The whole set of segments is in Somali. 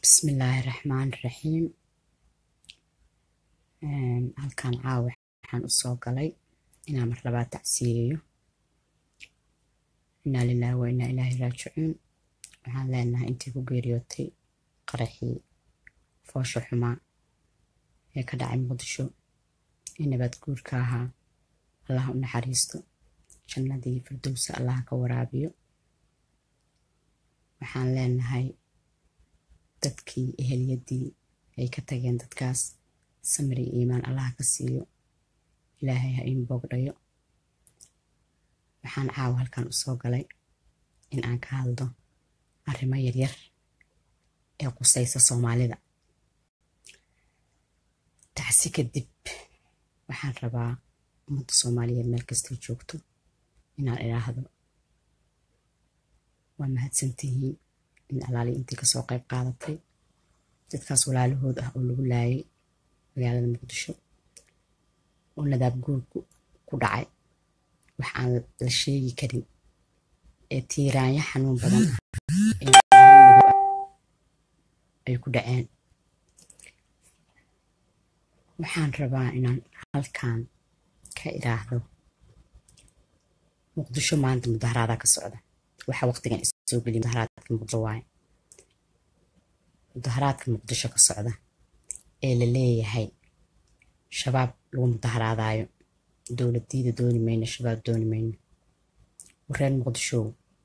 bismillaahi raxmaan raxiim halkan caawa waxaan usoo galay inaan mar labaad tacsiyeeyo inaa lilaahi wa inaa ilaahi raajicuun waxaan leenahay intii ku geeriyootay qaraxii foosha xumaa ee ka dhacay muqdisho ee nabaad guurka ahaa allaha u naxariisto jannadii firdowsa allaha ka waraabiyo waxaan leenahay dadkii eheliyadii ay ka tageen dadkaas samri iimaan allaha ka siiyo ilaahay ha iin boogdhayo waxaan caawa halkan usoo galay in aan ka hadlo arrimo yaryar ee qusaysa soomaalida tacsi kadib waxaan rabaa ummadda soomaaliyeed meel kastay joogto inaan idhaahdo waa mahadsantihiin in alaali intii kasoo qayb qaadatay dadkaas walaalahood ah oo lagu laayay magaalada muqdisho oo nadaab guurku ku dhacay wax aan la sheegi karin ee tiiraanyo xanuun badan ah ee madow ah ay ku dhaceen waxaan rabaa inaan halkan ka idhaahdo muqdisho maanta mudaharaadaa ka socda waxaa waqtigan isoo geliya mudaharaadka muqdisho waaye mudaharaadka muqdisho ka socda ee la leeyahay shabaab lagu mudaharaadaayo dowladiida dooni mayno shabaab dooni mayno wareer muqdisho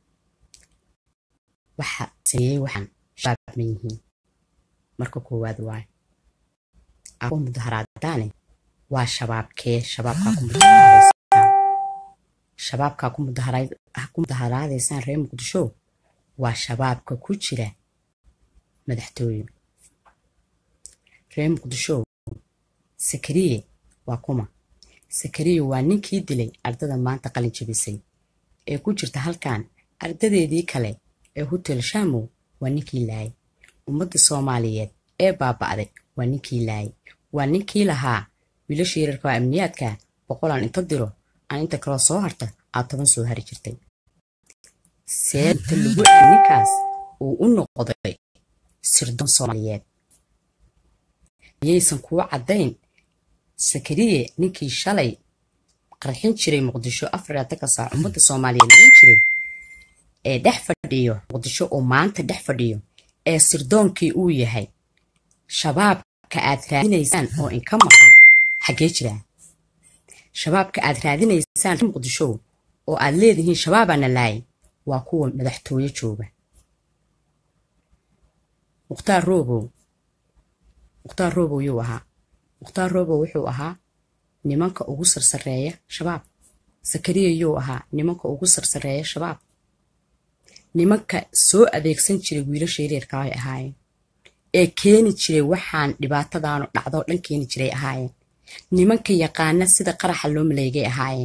waxa sameeyey waxaan shabaab ma yihiin marka koowaad waaye ako mudaharaadaane waa shabaabkee shabaabkaa ku mudaharaadaysaan shabaabkaa ku mudaharaadaysaan reer muqdisho waa shabaabka ku jira madaxtooye reer muqdisho sakariye waa kuma sakariye waa ninkii dilay ardada maanta qalin jabisay ee ku jirta halkan ardadeedii kale ee hotel shamow waa ninkii laayay ummadda soomaaliyeed ee baaba'day waa ninkii laayay waa ninkii lahaa wiilasha yararka waa amniyaadka boqolaan inta diro aan inta kaloo soo harta aad toban soo hari jirtay seeta lagu ninkaas uu u noqday sirdoon soomaaliyeed miyaysan kuwa caddayn sakariye ninkii shalay qarxin jiray muqdisho afaraatanka saac ummadda soomaaliyeed noon jiray ee dhex fadhiyo muqdisho oo maanta dhex fadhiyo ee sirdoonkii uu yahay shabaabka aad raadinaysaan oo inka maqan xaggee jiraa shabaabka aad raadinaysaan muqdisho oo aad leedihiin shabaabaana laayay waa kuwa madaxtooye jooga mukhtaar roobow mukhtaar roobow yuu ahaa mukhtaar roobow wuxuu ahaa nimanka ugu sarsareeya shabaab sakariya yuu ahaa nimanka ugu sarsareeya shabaab nimanka soo adeegsan jiray wiilasha yareerka ay ahaayeen ee keeni jiray waxaan dhibaatadaanu dhacdoo dhan keeni jiray ahaayeen nimanka yaqaana sida qaraxa loo maleegay ahaayeen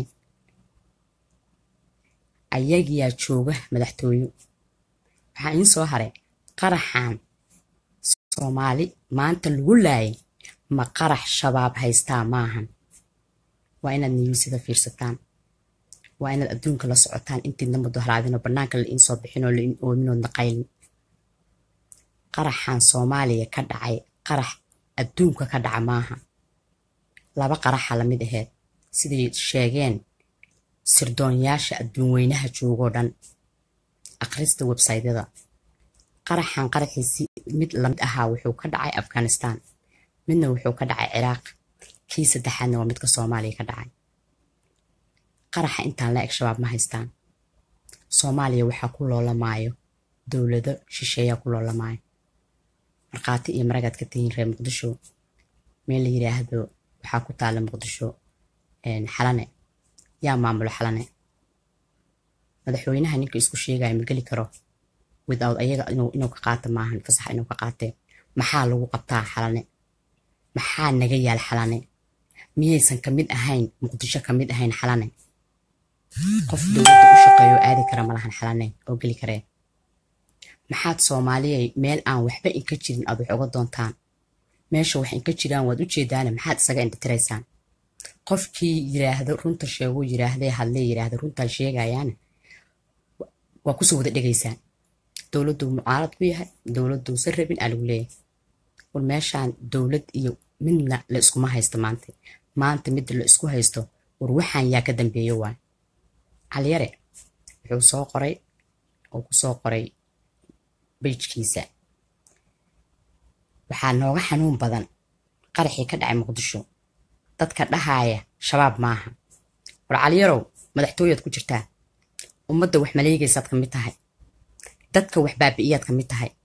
ayagiyaa jooga madaxtooyo waxaa iin soo haray qaraxan soomaali maanta lagu laayay ma qarax shabaab haystaa maahan waa inaad niyuusida fiirsataan waa inaad adduunka la socotaan intiidna mudaharaadinoo bannaanka la iin soo bixinoo la iin oominoodna qaylin qaraxan soomaaliya ka dhacay qarax adduunka ka dhaca maaha laba qaraxa lamid aheyd siday sheegeen sirdoonyaasha adduun weynaha joogoo dhan akhrista websaytyada qaraxan qaraxiisi mid lamid ahaa wuxuu ka dhacay afghanistan midna wuxuu ka dhacay ciraaq kii saddexaadna waa midka soomaaliya ka dhacay qaraxa intaan la eg shabaab ma haystaan soomaaliya waxaa ku loolamaayo dowlado shisheeyaa ku loolamaayo markhaati iyo maragaad ka tihiin reer muqdisho meel la yiraahdo waxaa ku taala muqdisho xalane yaa maamulo xalane madaxweynaha ninka isku sheegaya ma geli karo without ayaga inuu ka qaato maahan fasax inuu ka qaatee maxaa lagu qabtaa xalane maxaa naga yaal xalane miyaysan kamid ahayn muqdisho kamid ahayn xalane qof dowladda u shaqeeyo aadi kara malahan xalane oo geli karee maxaad soomaaliyay meel aan waxba inka jirin aad wax uga doontaan meesha wax inka jiraan waad u jeedaane maxaad isaga indhatiraysaan qofkii yiraahdo runta sheeguu yiraahdee hadlee yiraahdo runtaan sheegayaane waa kusoo wada dhegaysaan dowladduu mucaarad ku yahay dowladduusan rabin aa lagu leeyahay war meeshaan dowlad iyo midna la iskuma haysto maanta maanta midda la isku haysto war waxaan yaa ka dambeeyo waay caliyare wuxuu soo qoray oo ku soo qoray bejkiisa waxaa nooga xanuun badan qaraxii ka dhacay muqdisho dadka dhahaaya shabaab maaha war caliyarow madaxtooyaad ku jirtaa ummadda wax maleegaysaad ka mid tahay dadka wax baabi'iyaad ka mid tahay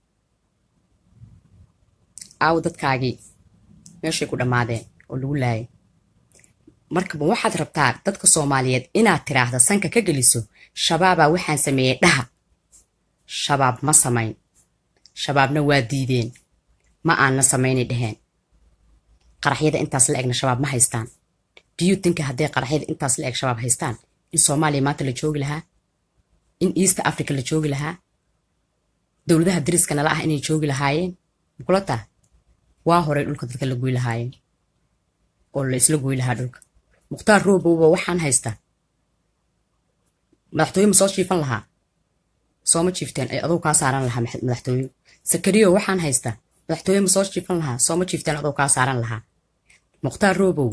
aawo dadkaagii meeshay ku dhammaadeen oo lagu laayay markaba waxaad rabtaa dadka soomaaliyeed inaad tiraahda sanka ka geliso shabaabaa waxaan sameeyey dhaha shabaab ma samayn shabaabna waa diideen ma aanna samaynay dhaheen qaraxyada intaas la egna shabaab ma haystaan diyutinka hadday qaraxyada intaas la eg shabaab haystaan in soomaaliya maanta la joogi lahaa in east africa la joogi lahaa dowladaha dariska nala ah inay joogi lahaayeen makula taa waa horay dhulka dadka la goy lahaayeen oo la isla goy lahaa dhulka mukhtaar roobowba waxaan haystaa madaxtooye ma soo jiifan lahaa sooma jiifteen ay aduu kaa saaran lahaa madaxtooye sakariyo waxaan haystaa madaxtooye ma soo jiifan lahaa sooma jiifteen aduu kaa saaran lahaa mukhtaar roobow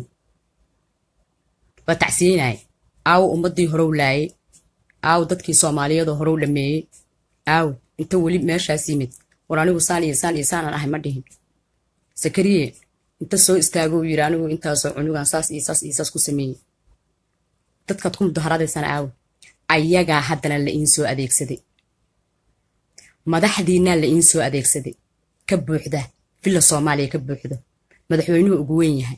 waa tacsiyeynaya aawo ummaddii horow laayay aawo dadkii soomaaliyeedoo horow dhameeyey aawo inta weli meeshaas yimid war anigu saan iyo saan iyo saanaan ahay ma dhihin sakariye inta soo istaagou yidhi anigu intaasoo cunugan saas iyo saas iyo saas ku sameeyey dadkaad ku mudaharadaysaan aawo ayagaa haddana la iin soo adeegsaday madaxdiinaa la iin soo adeegsaday ka buuxda villa soomaaliya ka buuxda madaxweynuhu ugu weyn yahay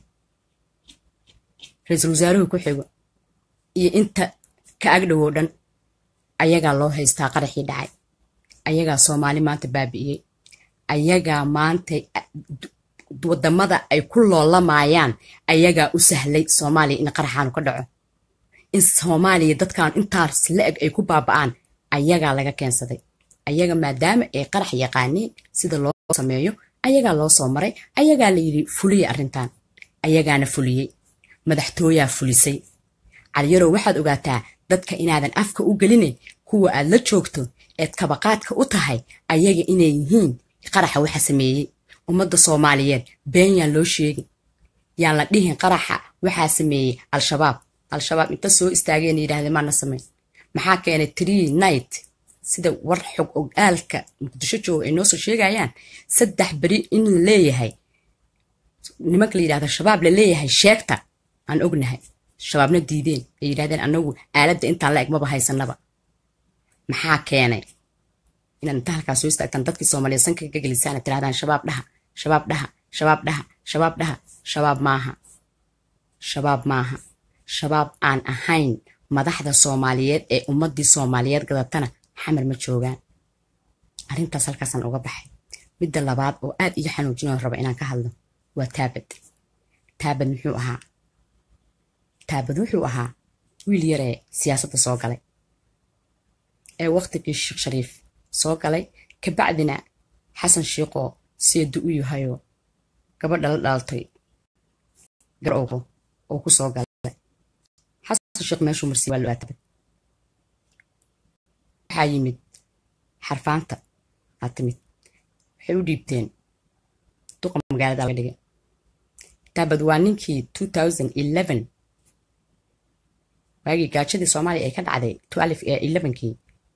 ra-iisul wasaaruhu ku xigo iyo inta ka agdhowow dhan ayagaa loo haystaa qaraxii dhacay ayagaa soomaali maanta baabi'iyey ayagaa maanta wadamada ay ku loolamayaan ayagaa u sahlay soomaaliya in qaraxaanu ka dhaco in soomaaliya dadkan intaas la eg ay ku baaba'aan ayagaa laga keensaday ayaga maadaama ay qarax yaqaaneen sida loo sameeyo ayagaa loo soo maray ayagaa la yidhi fuliya arrintan ayagaana fuliyey madaxtooyaa fulisay caliyarow waxaad ogaataa dadka inaadan afka u gelinin kuwa aad la joogto eed kabaqaadka u tahay ayaga inay yihiin qaraxa waxa sameeyey ummadda soomaaliyeed been yaan loo sheegin yaan la dhihin qaraxa waxaa sameeyey al-shabaab al-shabaab inta soo istaageen yidhahdeen maana samayn maxaa keenay tree night sida war xog ogaalka muqdisho jooga ay noo soo sheegayaan saddex beri in la leeyahay nimanka la yidhahda shabaab la leeyahay sheegta aan ognahay shabaabna diideen ay yidhahdeen anagu aaladda intaan la eg maba haysanaba maxaa keenay inaad inta halkaas soo istaagtaan dadkii soomaaliyeed sanka ka gelisaan ad tirahdaan shabaab dhaha shabaab dhaha shabaab dhaha shabaab dhaha shabaab maaha shabaab maaha shabaab aan ahayn madaxda soomaaliyeed ee ummaddii soomaaliyeed gadatana xamar ma joogaan arrintaas halkaasaan uga baxay midda labaad oo aad iyo xanuujinoo raba inaan ka hadlo waa taabad taabad muxuu ahaa taabad wuxuu ahaa wiil yaree siyaasadda soo galay ee wakhtigii sheekh shariif soo galay kabacdina xasan shiiqoo seedu u yahayoo gabadha la dhaaltay gar ogo oo ku soo galay xasan shiiq meeshuu marsiy waa loo taabad waxaa yimid xarfaanta aa timid waxay u dhiibteen duqa magaalada laga dhigay taabad waa ninkii two thousand eleven waagii gaajadii soomaaliya ay ka dhacday twelve ee elevenkii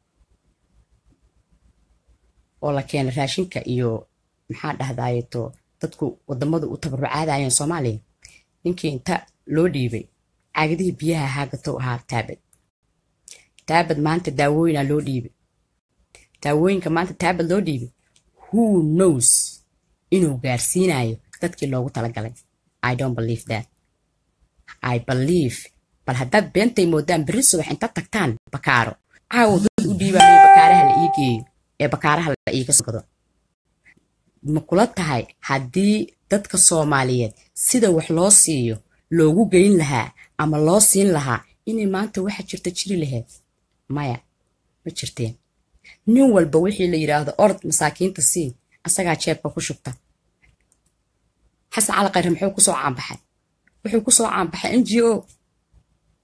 oo la keenay raashinka iyo maxaa dhahdayeto dadku wadamadu u tabarucaadayeen soomaaliya ninkii inta loo dhiibay caagadihii biyaha haagatou ahaa taabad taabad maanta daawooyinaa loo dhiibay daawooyinka maanta taabad loo dhiibay who knows inuu gaarsiinayo dadkii loogu talagalay i don't believe that i believe bal haddaad beentay moodaan berri subax inta tagtaan bakaaro caawo dad u dhiibayo bakaaraha la ii geeyo ee bakaaraha la iiga soo gado ma kula tahay haddii dadka soomaaliyeed sida wax loo siiyo loogu geyn lahaa ama loo siin lahaa inay maanta waxa jirta jiri lahayd maya ma jirteen nin walba wixii la yidhaahdo orod masaakiinta sii asagaa jeebka ku shubta xasan cali khayre muxuu kusoo caanbaxay wuxuu kusoo caanbaxay n g o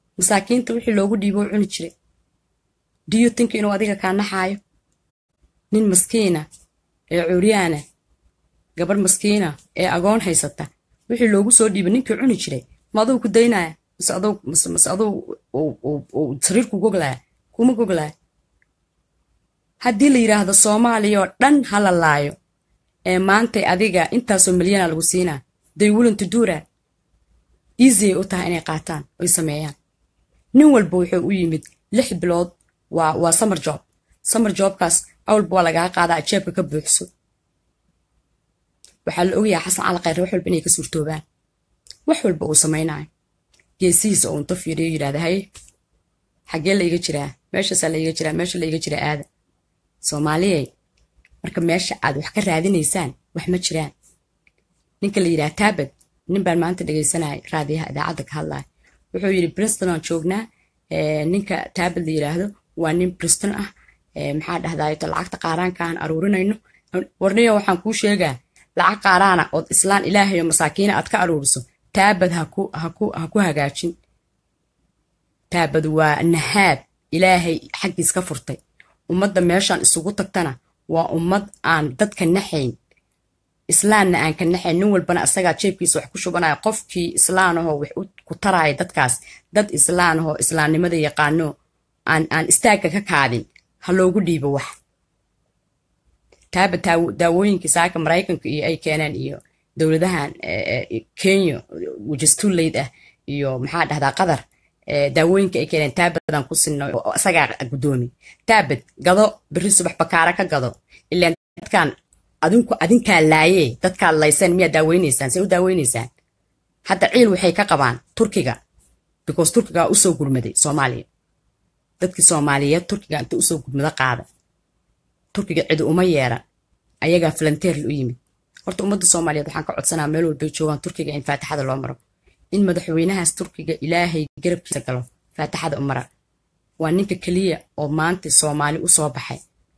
masaakiinta wixii loogu dhiibo u cuni jiray diyo tinka inuu adiga kaa naxaayo nin maskiina ee cuuryaana gabarh maskiina ee agoon haysata wixii loogu soo dhiibay ninkii cuni jiray ma aduu ku daynaya mase aduu mase aduu sariir ku goglaya kuma goglaya haddii la yidhaahdo soomaaliya oo dhan ha la laayo ee maantay adiga intaasoo milyana lagu siinaa day willinto duura easyay u tahay inay qaataan oy sameeyaan nin walba wuxuu u yimid lix bilood waa waa summer job summer jobkaas awalba waa lagaa qaadaa jeebka ka buuxso waxaa la ogayaa xasan cali khayre wax walba inay ka suurtoobaan wax walba uu samaynayo geesihiisa oo unta fiiriyo yidhahda haye xaggee la iga jiraa meeshaasaa la iga jiraa meesha la iga jiraa aada soomaaliyey marka meesha aad wax ka raadinaysaan wax ma jiraan ninka la yidhaha taabad nin baan maanta dhegaysanaya raadiyaha idaacadda ka hadlaya wuxuu yidhi briston aan joognaa ninka taabad la yidhaahdo waa nin briston ah maxaa dhahdaayto lacagta qaaraanka aan aruurinayno warniyo waxaan kuu sheegaa lacag qaaraana ood islaan ilaahayo masaakiina aad ka aruuriso taabad ha ku hagaajin taabad waa nahaab ilaahay xaggiis ka furtay ummadda meeshaan isugu tagtana waa ummad aan dadka naxayn islaanna aan ka naxayn nin walbana asagaa jeebkiisa wax ku shubanaya qofkii islaanahoo wax ku taraya dadkaas dad islaanahoo islaamnimada yaqaano aan aan istaagga ka kaadin ha loogu dhiibo wax taaba daawooyinkii saaka maraykanka iyo ay keeneen iyo dowladahan kenya wajastulayd ah iyo maxaa dhahdaa qatar daawooyinka ay keeneen taabadaan ku sinno isagaa guddoomi taabad gado beri subax bakaara ka gado ilaan dadkan adinku adinkaa laayee dadkaad layseen miyaa daaweynaysaan say u daaweynaysaan hadda ciil waxay ka qabaan turkiga because turkigaa usoo gurmaday soomaaliya dadkii soomaaliyeed turkiga inta usoo gurmado qaada turkiga cidi uma yeeran ayagaa falanteerl u yimid horta ummadda soomaaliyeed waxaan ka codsanaa meel walbay joogaan turkiga in faatixada loo maro in madaxweynahaas turkiga ilaahay garabkiisa galo faatixada u mara waa ninka keliya oo maanta soomaali u soo baxay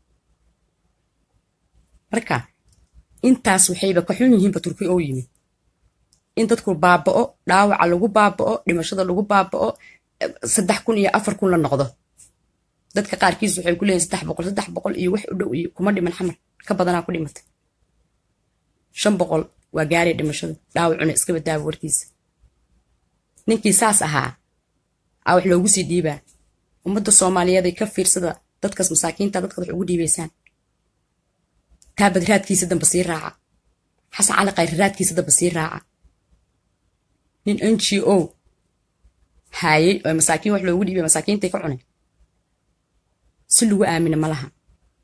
marka intaas waxayba ka xun yihiinba turki oo yimid in dadku baaba'o dhaawaca lagu baaba'o dhimashada lagu baaba'o saddex kun iyo afar kun la noqdo dadka qaarkiis waxay ku leeyihin saddex boqol saddex boqol iyo wax u dhow iyo kuma dhiman xamar ka badanaa ku dhimatay shan boqol waa gaaraya dhimashadu dhaawacuna iska badaaba warkiisa ninkii saas ahaa aa wax loogu sii dhiibaa ummadda soomaaliyeed ay ka fiirsada dadkaas masaakiinta dadkaad wax ugu dhiibaysaan taabad raadkiisa damba sii raaca xasan cali khayre raadkiisa damba sii raaca nin n g o haayey oo masaakiin wax loogu dhiibay masaakiintay ka cunay si lagu aamina ma laha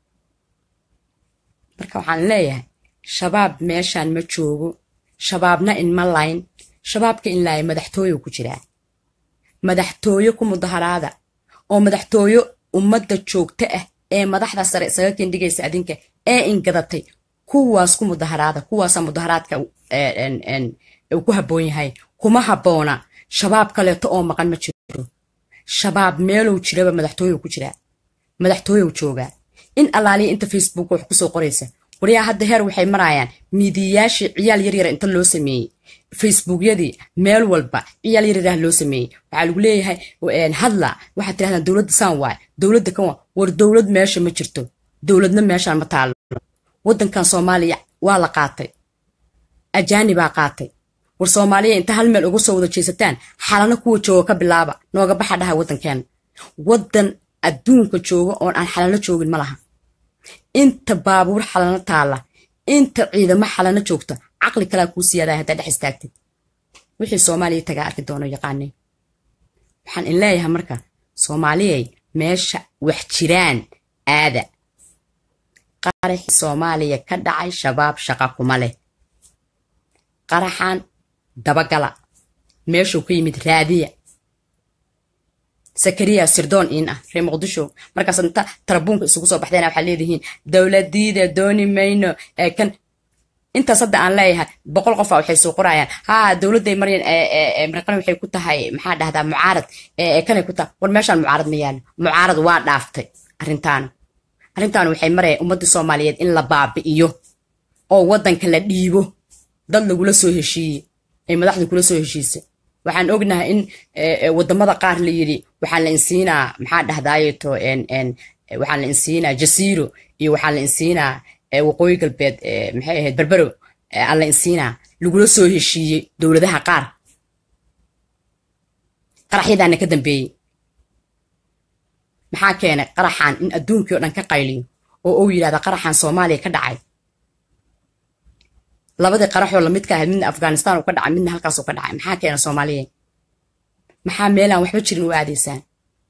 marka waxaan leeyahay shabaab meeshaan ma joogo shabaabna in ma layn shabaabka in laaya madaxtooyo ku jiraa madaxtooyo ku mudaharaada oo madaxtooyo ummadda joogta ah ee madaxda sare isaga kendhigaysa adinka ee ingadatay kuwaas ku mudaharaada kuwaasaa mudaharaadka uu ku habboon yahay kuma habboona shabaab kaleeto oo maqan ma jiro shabaab meelow jiraba madaxtooyow ku jiraa madaxtooyow joogaa in allaaliya inta facebook wax kusoo qoraysa waryaa hadda heer waxay marayaan miidiyayaashii ciyaal yaryara inta loo sameeyey facebookyadii meel walba ciyaal yaryarah loo sameeyey waxaa lagu leeyahay hadla waxaad tirahdaan dowladda saan waay dowladda kan waa war dowlad meesha ma jirto dowladna meeshaan ma taallo waddankan soomaaliya waa la qaatay ajaanibaa qaatay war soomaaliya inta hal meel uga soo wada jeesataan xalano kuwa jooga ka bilaaba nooga baxa dhaha waddankeena waddan adduunka jooga oon aan xalano joogin ma laha inta baabuur xalano taalla inta ciidamo xalano joogta caqli kalaa kuu siyaadaa haddaa dhex istaagtid wixii soomaaliya tagaa arki doono yaqaanay waxaan in leeyahay marka soomaaliyay meesha wax jiraan aada qaraxii soomaaliya ka dhacay shabaab shaqa kuma leh qaraxan dabagala meeshuu ka yimid raadiya sakariya sirdoon iin ah reer muqdisho markaas inta tarabuunka isugu soo baxdeena waxaa leedihiin dowladiida dooni mayno ee kan intaas hadda aan leeyahay boqol qofa waxay soo qorayaan ha dowladday maryan marqan waxay ku tahay maxaa dhahdaa mucaarad kanay ku tahay war meeshaan mucaarad ma yaalo mucaarad waa dhaaftay arrintaana arrintaana waxay maraya ummadda soomaaliyeed in la baabi'iyo oo waddanka la dhiibo dad lagula soo heshiiyey ay madaxda kula soo heshiisay waxaan ognahay in wadamada qaar la yidhi waxaa la insiinaa maxaa dhahdaayeto waxaa la insiinaa jasiiro iyo waxaa la insiinaa waqooyi galbeed maxay ahayd berbero aa la insiinaa lagula soo heshiiyey dowladaha qaar qaraxyadaana ka dambeeyey maxaa keenay qaraxan in adduunkii oo dhan ka qayliyo oo uu yidhahda qaraxan soomaaliya ka dhacay labadii qaraxoo lamidka ahayd midna afghanistan uu ka dhacay midna halkaasuu ka dhacay maxaa keena soomaaliya maxaa meelaan waxba jirin u aadaysaan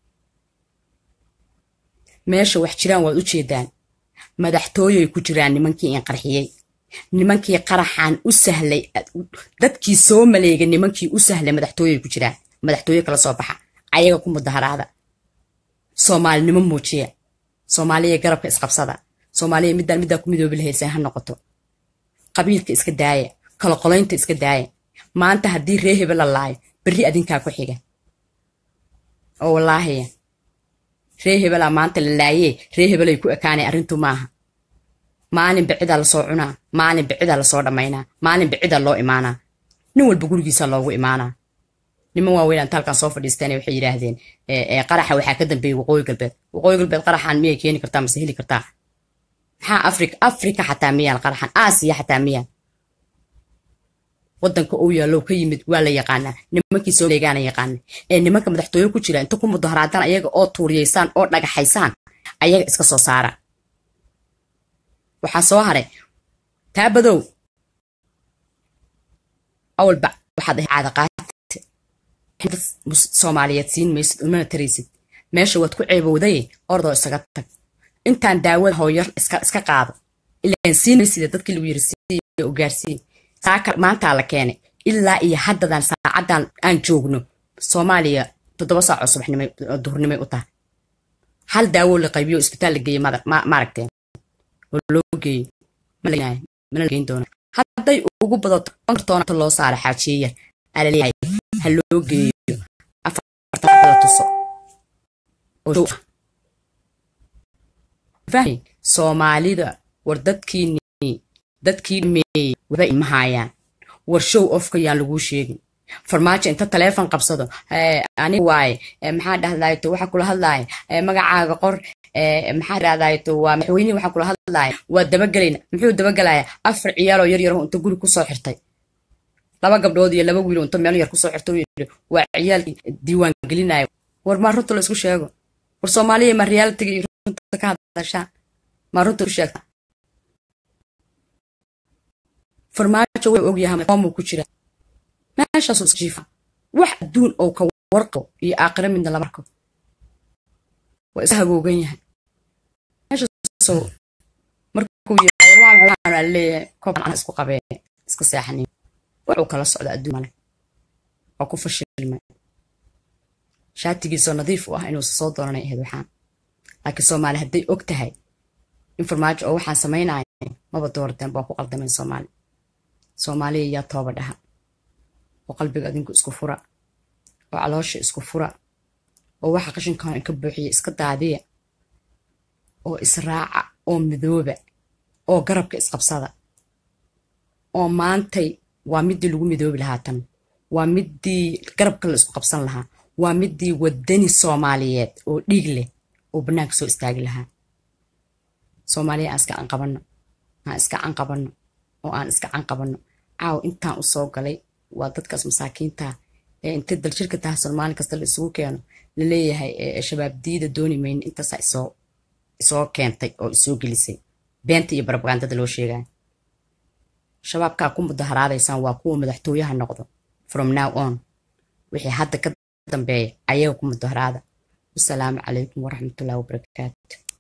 meesha wax jiraan waad u jeedaan madaxtooyay ku jiraan nimankii in qarxiyey nimankii qaraxan u sahlay dadkii soo maleegay nimankii u sahlay madaxtooyay ku jiraan madaxtooye kala soo baxa ayaga ku mudaharaada soomaalinimo muujiya soomaaliya garabka isqabsada soomaaliya middaan middaa ku midoobi lahayseen ha noqoto qabiilka iska daaya kala qolaynta iska daaya maanta haddii ree hebel la laayo berri adinkaa ku xiga oo wallaahiya ree hebelaa maanta la laayee ree hebelay ku ekaanay arrintu maaha maalin bicidaa lasoo cunaa maalin bicidaa lasoo dhammaynaa maalin bicidaa loo imaanaa nin walba gurigiisa loogu imaanaa niman waaweyn anta halkan soo fadhiisteen waxay yidhaahdeen qaraxa waxaa ka dambeeyey waqooyi galbeed waqooyi galbeed qaraxan miyay keeni kartaa mase heli kartaa maxaa afrika afrika xataa miyaan qaraxan aasiya xataa miyaan wadanka uu yaallow ka yimid waa la yaqaanaa nimankii soo leegaana yaqaana ee nimanka madaxtooye ku jira inta ku mudaharaadaan ayaga oo tuuriyaysaan oo dhagaxaysaan ayaga iska soo saara waxaa soo haray taabadow awalba waxaad ahay caadaqaati soomaaliyeed siin maysid umana taraysid meesha waad ku ceebowday ordoo isaga tag intaan daawada hooyar iska qaado ilaan siin maysida dadkii lagu yiri siiyo oo gaarsiiye saaka maantaa la keenay ilaa iyo haddadan saacadan aan joogno soomaaliya toddoba saac oo subaxnimo duhurnimay u tahay hal daawo la qaybiyo isbitaal la geeye maaragteen oo loo geeyo mana geyn doona hadday ugu badato konkartoonta loo saara xaajiyeya alaleeyahay ha loo geeyo afartan tuso oo fahmi soomaalida war dadkii dadkii dhameeyey waba ima haayaan war show ofka yaan laguu sheegin farmaajo inta taleefon qabsado aniga waaye maxaa dhahdayto waxa kula hadlaaya magacaaga qor maxaa dhahdayto waa madaxweynihi waxa kula hadlaaya waa dabagelayna muxuu dabagelaya afar ciyaaloo yar yar inta guri kusoo xirtay laba gabdhood iyo laba wiilo inta meel yar kusoo xirtay yidhi waa ciyaalkii diiwaan gelinaya war maa runta la isku sheego war soomaaliya ma realitiga iyo runta ka hadashaa maa runta u sheegta farmaajo way ogyahay qoomuu ku jira meeshaasuu iska jiifa wax adduun oo ka warqabo iyo aakhira midna lama arko waa iska hagoogan yahay meeshaasoo markuu yidhaa leeyahay koobaan isku qabee iska seexanin wuxuu kala socda adduun male waa ku fashilmay shaatigiisoo nadiif u ah inuusa soo dooranay ahayd waxaan laakiin soomaali hadday og tahay in farmaajo oo waxaan samaynaya maba doorteen baa ku qaldameen soomaali soomaaliya yaa tooba dhaha oo qalbiga adinku isku fura oo caloosha isku fura oo waxa qashinkan inka buuxiya iska daadiya oo israaca oo midooba oo garabka isqabsada oo maantay waa midii lagu midoobi lahaa tan waa midii garabka la isku qabsan lahaa waa midii wadani soomaaliyeed oo dhiig leh oo bannaanka soo istaagi lahaa soomaaliya aan iska canqabanno aan iska canqabanno oo aan iska canqabanno caaw intaan u soo galay waa dadkaas masaakiinta ee intay daljirka tahsan maalin kasta la isugu keeno laleeyahay shabaab diida dooni mayno intaasaa isoo isoo keentay oo isoo gelisay beenta iyo barabagandada loo sheegaya shabaabkaa ku mudaharaadaysaan waa kuwa madaxtooyaha noqdo from now on wixii hadda ka dambeeya ayaga ku mudaharaada wasalaamu calaykum waraxmatullahi wabarakaatu